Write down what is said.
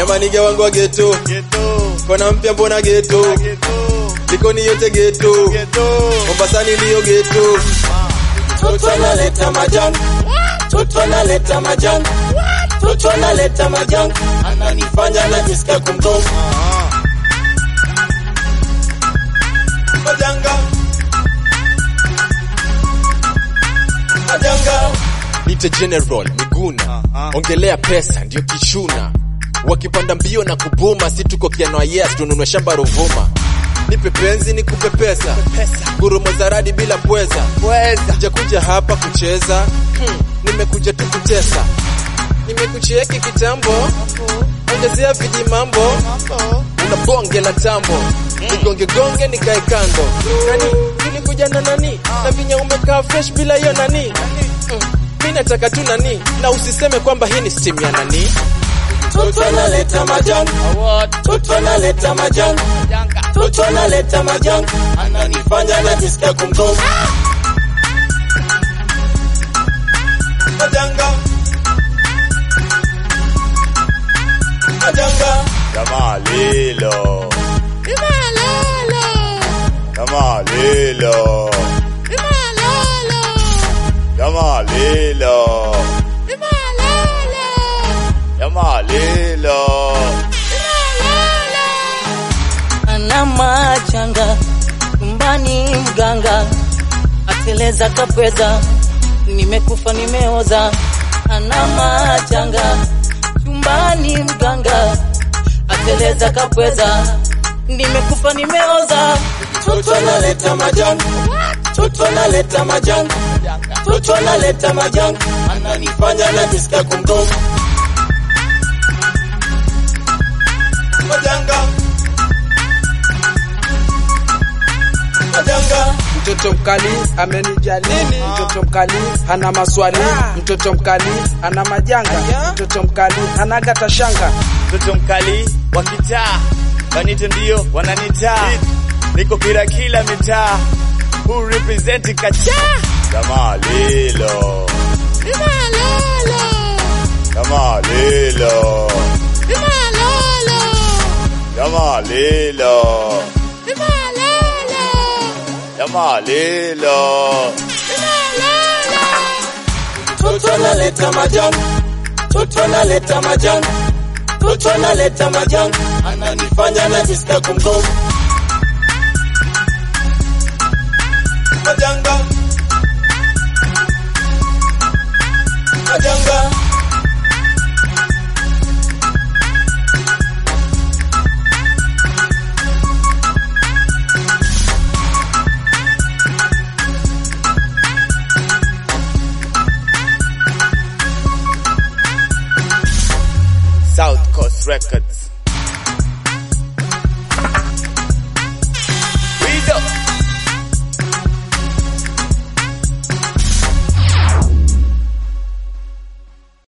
Yamanige wangu wa geto, Geto, kona mpya mbona geto, geto, Likoni yote geto, geto. Mombasani ndiyo geto. Toto analeta majanga, Toto analeta majanga, Toto analeta majanga, ananifanya najisikia kumgonga. Majanga, majanga. Nite General Miguna, Aha. ongelea pesa ndio kishuna. Wakipanda mbio na kubuma, si tuko kiano yes, tununue shamba Ruvuma. Nipe penzi nikupe pesa, gurumo za radi bila pweza. Weza. Sijakuja hapa kucheza, hmm, nimekuja tu kutesa. Nimekucheki kitambo, ongezea viji mambo, una bonge la tambo, nigonge gonge nikae kando. Nani tulikuja na nani na vinya umekaa fresh bila hiyo nani? Mm, mi nataka tu nani, na usiseme kwamba hii ni steam ya nani. Toto analeta majanga, Toto analeta majanga, Toto analeta majanga, ananifanya najisikia kumgonga. Majanga, majanga. Jamaa lilo. Jamaa lilo. Jamaa lilo. Jamaa lilo. ana machanga nyumbani, mganga ateleza kapweza, nimekufa nimeoza. Ana machanga chumbani, mganga ateleza kapweza, nimekufa nimeoza. Toto analeta majanga, Toto analeta majanga, Toto analeta majanga, ananifanya najisikia kumgonga. Majanga, majanga. Mtoto mkali amenijali, mtoto mkali hana maswali, mtoto mkali ana majanga, mtoto mkali anagata shanga. Mtoto mkali wa kitaa, wanite ndio wananitaa, niko kila kila mitaa, who represent kacha. Jamaa lilo. Jamaa lilo. Jamaa lilo. Jamaa lilo. Toto analeta majanga, Toto analeta majanga, Toto analeta majanga, ananifanya najisikia kumgonga. Majanga, majanga. South Coast Records.